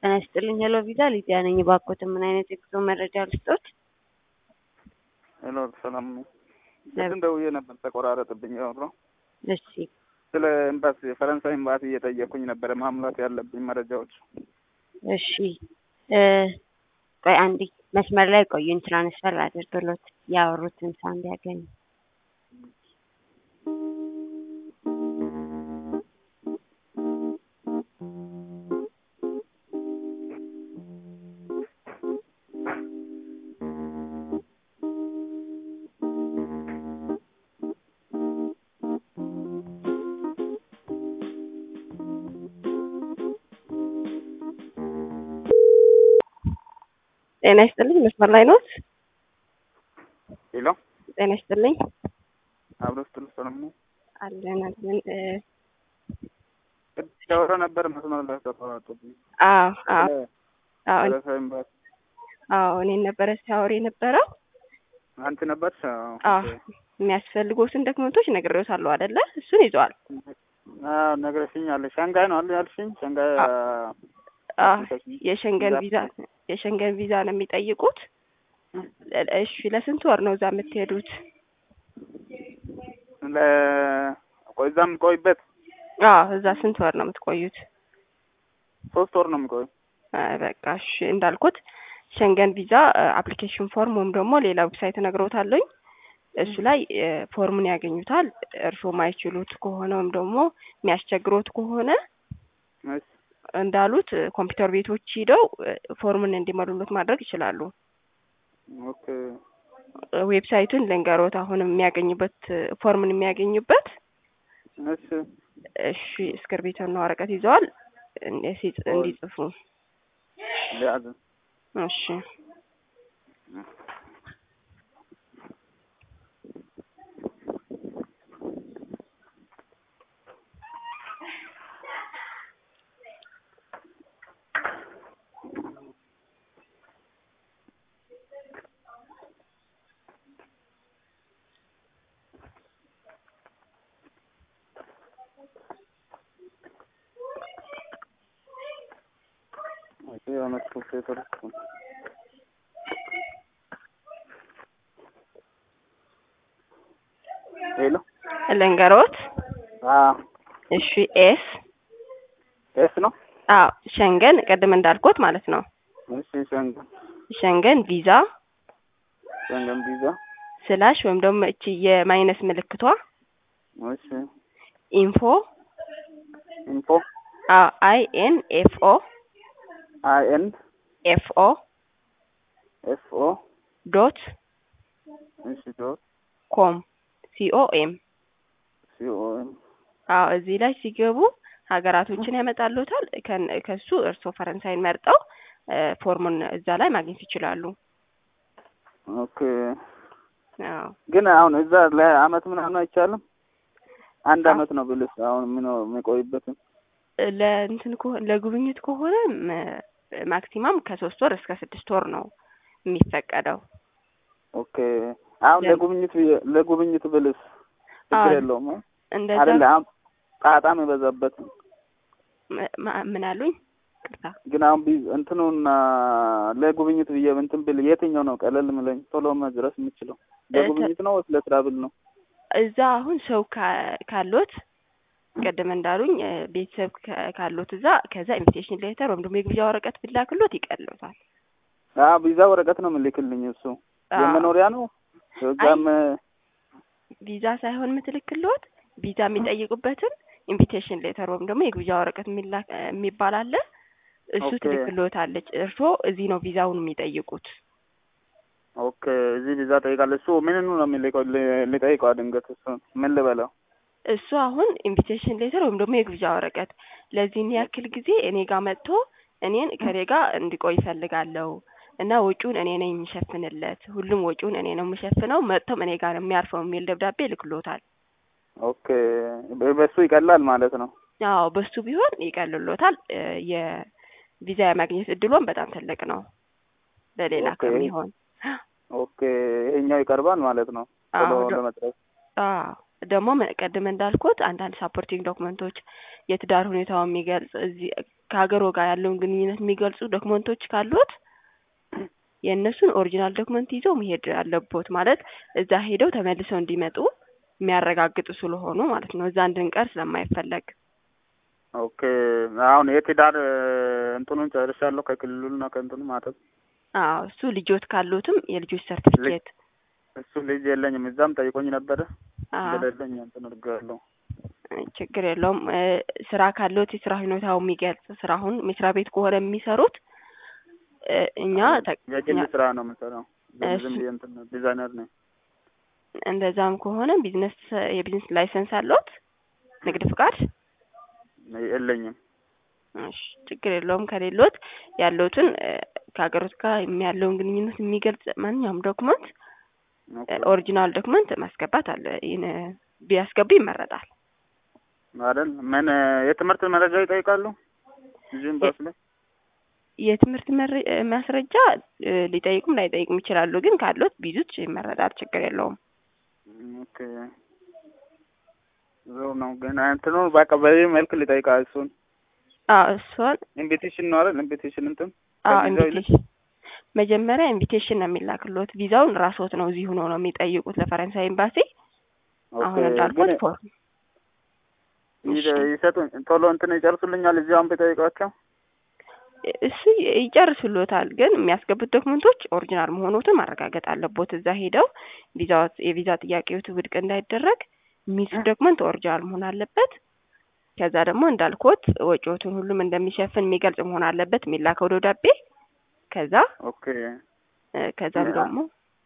ጤና ይስጥልኝ ሄሎ ቪዛ ሊዲያ ነኝ። እባክዎትን ምን አይነት የጉዞ መረጃ ልስጦት? ሄሎ ሰላም ነው። ቅድም ደውዬ ነበር ተቆራረጥብኝ። ያወራው እሺ ስለ ኤምባሲ የፈረንሳይ ኤምባሲ እየጠየኩኝ ነበረ ማሙላት ያለብኝ መረጃዎች። እሺ እ ቆይ አንዴ መስመር ላይ ቆዩኝ፣ ትራንስፈር አድርግሎት ያወሩትን ሰው እንዲያገኙ። ጤና ይስጥልኝ መስመር ላይ ኖት? ሄሎ ጤና ይስጥልኝ አብሮ ስትል ሰላም ነው። አለን አለን እ ቅድም ያወራ ነበር መስመር ላይ ተቆራረጥብኝ። አዎ አዎ ስለ አዎ ፈረንሳይ ኤምባሲ አዎ እኔን ነበረ ሲያወር የነበረው። አንቺ ነበርሽ? አዎ የሚያስፈልጉትን ዶክመንቶች ነግሬዎታለሁ አይደለ? እሱን ይዘዋል። አዎ ነግረሽኛል። ሻንጋይ ነው አለ ያልሽኝ? ሻንጋይ አዎ የሸንገን ቪዛ የሸንገን ቪዛ ነው የሚጠይቁት። እሺ ለስንት ወር ነው እዛ የምትሄዱት? ለ ቆይ እዛ የምቆይበት አዎ እዛ ስንት ወር ነው የምትቆዩት? ሶስት ወር ነው የሚቆዩ። አይ በቃ እሺ እንዳልኩት ሸንገን ቪዛ አፕሊኬሽን ፎርም ወይም ደግሞ ሌላ ዌብሳይት እነግሮታለሁኝ እሱ ላይ እ ፎርሙን ያገኙታል። እርስዎ ማይችሉት ከሆነ ወይም ደግሞ የሚያስቸግሮት ከሆነ እሺ እንዳሉት እ ኮምፒውተር ቤቶች ሂደው እ ፎርሙን እንዲሞሉሎት ማድረግ ይችላሉ። ኦኬ እ ዌብሳይቱን ልንገሮት አሁን የሚያገኙበት እ ፎርሙን የሚያገኙበት እሺ እሺ እስክርቢቶና ወረቀት ይዘዋል እንደ- ሲጽ- እንዲጽፉ ሊያዝ እሺ ኦኬ የሆነ ጽሁፍ የተረኩ ሄሎ ልንገሮት አዎ እሺ ኤስ ኤስ ነው አዎ ሸንገን ቅድም እንዳልኩት ማለት ነው እሺ ሸንገን ሸንገን ቪዛ ሸንገን ቪዛ ስላሽ ወይም ደግሞ እቺ የማይነስ ምልክቷ እሺ ኢንፎ ኢንፎ አዎ አይ ኤን ኤፍ ኦ አይ ኤን ኤፍ ኦ ኤፍ ኦ ዶት እሺ ዶት ኮም ሲኦ ኤም ሲ ኦ ኤም አዎ እዚህ ላይ ሲገቡ ሀገራቶችን ያመጣሉታል። ከን- ከሱ እርስዎ ፈረንሳይን መርጠው እ ፎርሙን እዛ ላይ ማግኘት ይችላሉ። ኦኬ አዎ ግን አሁን እዛ ለአመት ምናምን አይቻልም? አንድ አዎ። አመት ነው ብልስ አሁን ምን የሚቆይበትን እ ለእንትን ከሆ- ለጉብኝት ከሆነ ም- ማክሲማም ከሶስት ወር እስከ ስድስት ወር ነው የሚፈቀደው። ኦኬ አሁን ለም- ለጉብኝት ብዬ- ለጉብኝት ብልስ ችግር አዎ። የለውም አ? እንደዛ አይደለ አሁን ጣጣም የበዛበት ም- ማ- ምን አሉኝ? ቅርታ ግን አሁን ቢ- እንትኑና ለጉብኝት ብዬ እንትን ብል የትኛው ነው ቀለል ምለኝ ቶሎ መድረስ የምችለው ለጉብኝት ነው ወይስ ለትራብል ነው? እዛ አሁን ሰው ካ- ካሎት ቅድም እንዳሉኝ እ ቤተሰብ ካ- ካሎት እዛ ከዛ ኢንቪቴሽን ሌተር ወይም ደግሞ የግብዣ ወረቀት ቢላክሎት ይቀልዎታል። አዎ ቪዛ ወረቀት ነው የምልክልኝ እሱ አዎ። የመኖሪያ ነው እዛም ቪዛ ሳይሆን የምትልክሎት ቪዛ የሚጠይቁበትን ኢንቪቴሽን ሌተር ወይም ደግሞ የግብዣ ወረቀት የሚላክ የሚባል አለ። እሱ ኦኬ። ትልክሎታለች። እርስዎ እዚህ ነው ቪዛውን የሚጠይቁት። ኦኬ እዚህ ቪዛ ጠይቃለሁ። እሱ ምንኑ ነው የሚልከው? ል- ልጠይቀው ድንገት እሱ ምን ልበለው? እሱ አሁን ኢንቪቴሽን ሌተር ወይም ደግሞ የግብዣ ወረቀት ለዚህን ያክል ጊዜ እኔ ጋር መጥቶ እኔን ከኔ ጋር እንዲቆይ ይፈልጋለሁ እና ወጪውን እኔ ነኝ የሚሸፍንለት፣ ሁሉም ወጪውን እኔ ነው የምሸፍነው፣ መጥቶም እኔ ጋር ነው የሚያርፈው የሚል ደብዳቤ ይልክሎታል። ኦኬ በ- በሱ ይቀላል ማለት ነው። አዎ በሱ ቢሆን ይቀልሎታል። እ የቪዛ የማግኘት እድሎን በጣም ትልቅ ነው ለሌላ ኦኬ። ከሚሆን ኦኬ ይሄኛው ይቀርባል ማለት ነው ቶሎ አዎ ዶ- ለመድረስ። አዎ ደግሞ መ- ቅድም እንዳልኩት አንዳንድ ሳፖርቲንግ ዶክመንቶች የትዳር ሁኔታውን የሚገልጽ እዚህ ከሀገሮ ጋር ያለውን ግንኙነት የሚገልጹ ዶክመንቶች ካሉት የእነሱን ኦሪጂናል ዶክመንት ይዘው መሄድ አለቦት። ማለት እዛ ሄደው ተመልሰው እንዲመጡ የሚያረጋግጡ ስለሆኑ ማለት ነው። እዛ እንድንቀር ስለማይፈለግ ኦኬ አሁን የትዳር እንትኑን ጨርሻለሁ ከክልሉና ከእንትኑ ማለት አዎ እሱ ልጆት ካሉትም የልጆች ሰርቲፊኬት እሱ ልጅ የለኝም። እዛም ጠይቆኝ ነበረ አዎ እንደሌለኝ እንትን አድርጌያለሁ። ችግር የለውም። እ ስራ ካለዎት የስራ ሁኔታው የሚገልጽ ስራ አሁን መስሪያ ቤት ከሆነ የሚሰሩት እ እኛ ተ- የግል እኛ ስራ ነው የምሰራው። ዝም እሱ- ዝም ብዬ እንትን ዲዛይነር ነኝ። እንደዛም ከሆነ ቢዝነስ የቢዝነስ ላይሰንስ አለዎት? ንግድ ፍቃድ? የለኝም። እሺ ችግር የለውም። ከሌሎት ያለውትን ከሀገሮት ጋር ያለውን ግንኙነት የሚገልጽ ማንኛውም ዶክመንት ኦኬ ኦሪጂናል ዶክመንት ማስገባት አለ ይህን ቢያስገቡ ይመረጣል። አይደል ምን የትምህርት መረጃ ይጠይቃሉ? እዚህም ባስ ላይ የትምህርት መረ- ማስረጃ እ ሊጠይቁም ላይጠይቁም ይችላሉ። ግን ካሉት ቢዙት ይመረጣል። ችግር የለውም። ኦኬ ዞ ነው ግን እንትኑ በቃ በዚህ መልክ ሊጠይቃ እሱን አዎ እሷን ኢንቪቴሽን ነው አይደል? ኢንቪቴሽን እንትን አዎ ከቪዛው ይልቅ ኢንቪቴሽን መጀመሪያ ኢንቪቴሽን ነው የሚላክሎት። ቪዛውን ራስዎት ነው እዚህ ሆኖ ነው የሚጠይቁት ለፈረንሳይ ኤምባሲ። አሁን ኦኬ እንዳልኩት ግን ፎርም ይዘ- ይሰጡኝ ቶሎ እንትን ይጨርሱልኛል። እዚህ አሁን ብጠይቃቸው እሱ ይጨርሱሎታል። ግን የሚያስገቡት ዶክመንቶች ኦሪጂናል መሆኑትን ማረጋገጥ አለቦት። እዛ ሄደው ቪዛዎት የቪዛ ጥያቄዎት ውድቅ እንዳይደረግ የሚይዙት ዶክመንት ኦሪጂናል መሆን አለበት። ከዛ ደግሞ እንዳልኩት ወጪዎቱን ሁሉም እንደሚሸፍን የሚገልጽ መሆን አለበት የሚላከው ደብዳቤ። ከዛ ኦኬ እ ከዛም ያ- ደግሞ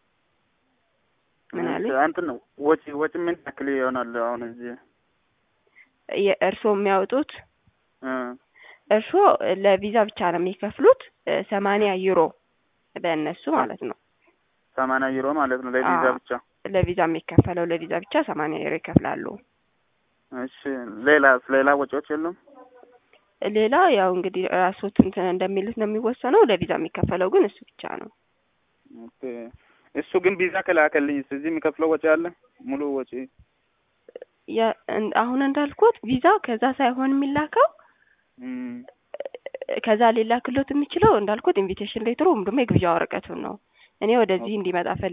ምን አሉኝ? እንትን ነው ወጪ ወጪ ምን ያክል ይሆናል? አሁን እዚህ የእርስዎ የሚያወጡት እ እርስዎ ለቪዛ ብቻ ነው የሚከፍሉት ሰማንያ ዩሮ በእነሱ ማለት ነው። ሰማንያ ዩሮ ማለት ነው ለቪዛ አዎ። ብቻ። ለቪዛ የሚከፈለው ለቪዛ ብቻ ሰማንያ ዩሮ ይከፍላሉ። እሺ ሌላ ሌላ ወጪዎች የሉም? ሌላ ያው እንግዲህ ራስዎት እንትን እንደሚሉት ነው የሚወሰነው። ለቪዛ የሚከፈለው ግን እሱ ብቻ ነው። ኦኬ እሱ ግን ቪዛ ከላከልኝ እዚህ የሚከፍለው ወጪ አለ ሙሉ ወጪ ያ- እን- አሁን እንዳልኩት ቪዛ ከዛ ሳይሆን የሚላከው እም፣ ከዛ ሊላክሎት የሚችለው እንዳልኩት ኢንቪቴሽን ሌተሩ ወይም ደግሞ የግብዣ ወረቀቱን ነው። እኔ ወደዚህ እንዲመጣ